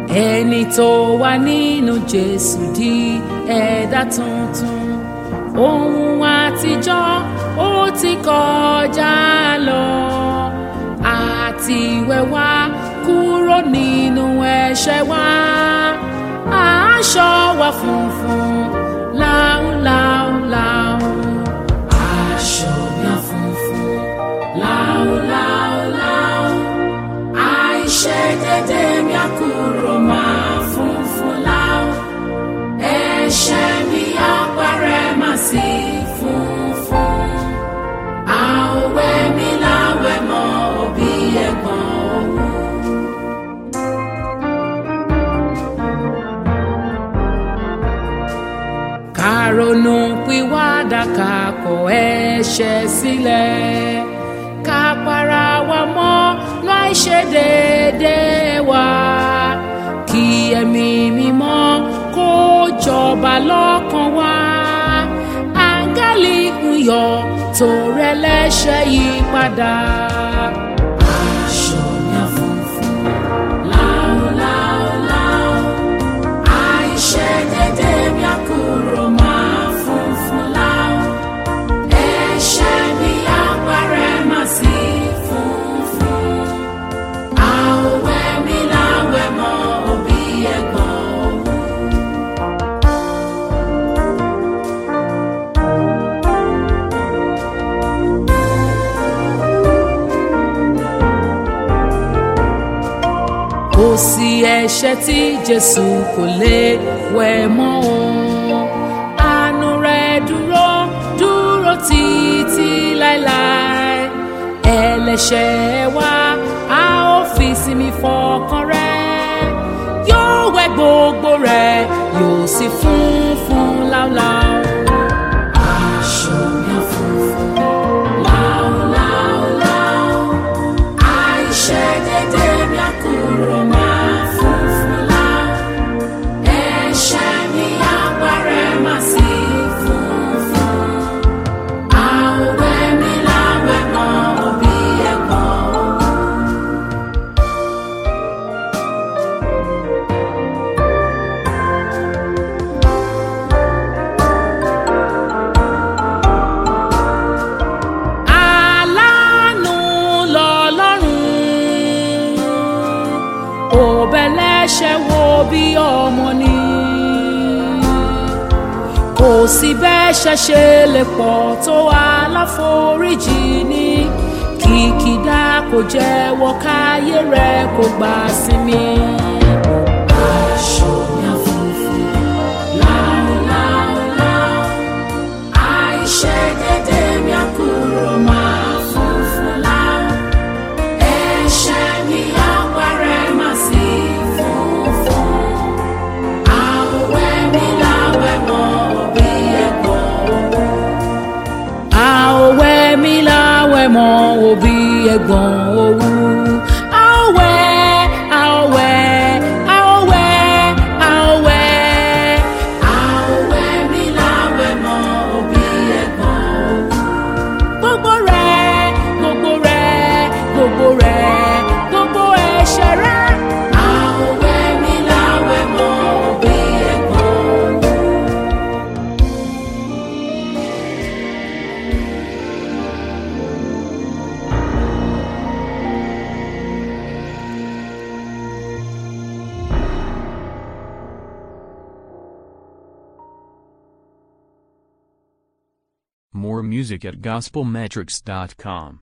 ẹni tó wà nínú jésù di ẹ̀dá tuntun ohun àtijọ́ ó ti kọjá lọ àti wẹ̀wá kúrò nínú ẹ̀ṣẹ̀ wa aṣọ wa funfun láúláúláú aṣọ mi funfun láúláúláú àìṣedédé mi á kúrò máa funfun láú ẹ̀ṣẹ̀ mi á parẹ́ má sí funfun àwẹ̀ mi láwẹ̀ mọ́ òbí ẹ̀gbọ́n òwú. kàrònú pìwàdà ká kọ̀ ẹ̀ṣẹ̀ sílẹ̀ ká para wa mọ́ láì ṣe déédéé wa kí ẹ̀mí mímọ́ kó jọba lọ́kàn wa áńgẹ́lì ń yọ̀ tó rẹ̀ lẹ́ṣẹ̀ yí padà. aṣọ mi á funfun láúláúláú àìṣedédé mi á kúrò máa funfun láú ẹ̀ṣẹ̀ mi á parẹ́ má sí funfun àwẹ̀ mi láwẹ̀ mọ́ òbí ẹ̀gbọ́n òwú. kò sí ẹ̀ṣẹ̀ tí jésù kò lè wẹ̀ mọ́ o àánú rẹ̀ dúró dúró títí láéláé ẹlẹ́ṣẹ̀ wa a ó fi sinmi fọkàn rẹ̀ yóò wẹ̀ gbogbo rẹ̀ yóò sì funfun láúláú. aṣọ mi á funfun láúláúláú àìṣedédé mi á kúrò máa funfun láú ẹ̀ṣẹ̀ mi á parẹ́ má sí funfun àwẹ̀ mi láwẹ̀ mọ́ òbí ẹ̀gbọ́n òwú. aláàánú lọ́lọ́run òbẹ̀lẹ́ṣẹ̀ wo bí ọmọ ni kò sí bẹ́ṣẹ̀ ṣe lè pọ̀ tó aláforíjì ní kìkìdá kò jẹ́wọ́ káyé rẹ̀ kò gbà sinmi. aṣọ mi á funfun láúláúláú àìṣedédé mi á kúrò máa funfun láú ẹ̀ṣẹ̀ mi á parẹ́ má sí funfun àwẹ̀ mi láwẹ̀ mọ́ òbí ẹ̀gbọ́n òwú. àwẹ̀ mi láwẹ̀ mọ́ òbí ẹ̀gbọ́n òwú. àwẹ̀ àwẹ̀ àwẹ̀ àwẹ̀ àwẹ̀ mi láwẹ̀ mọ́ òbí ẹ̀gbọ́n òwú gbogbo rẹ̀ gbogbo rẹ̀ gbogbo rẹ̀ gbogbo ẹ̀ṣẹ̀ rẹ̀. àwẹ̀ mi láwẹ̀ mọ́ òbí ẹ̀gbọ́n òwú. More music at gospelmetrics.com.